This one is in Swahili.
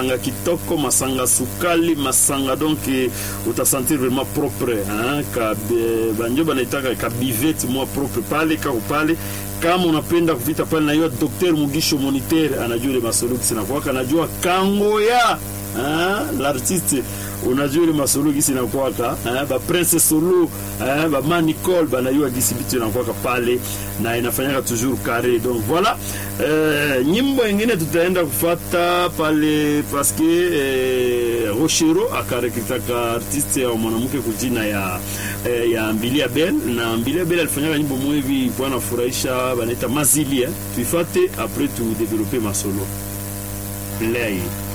masanga kitoko masanga sukali masanga donc eh, utasentir vraiment propre hein? ka be- banjo banaitaka ka bivete mwa propre pale kako pale kama unapenda kuvita pale najua Dr Mugisho Moniteur anajua ile masolo sinakwaka anajua kangoya hein? l'artiste unajua ile masolo gisi nakwaka eh, ba prince solo eh, ba manicol banayua gisi bitu nakwaka pale na inafanyaka toujours carré donc voilà eh, nyimbo ingine tutaenda kufata pale paske eh, Rochero akarekitaka artiste ya mwanamke kujina ya eh, ya Mbilia Bel na Mbilia Bel alifanyaka nyimbo mwevi kwa nafurahisha banaita mazili eh. tuifate après tu développer masolo lei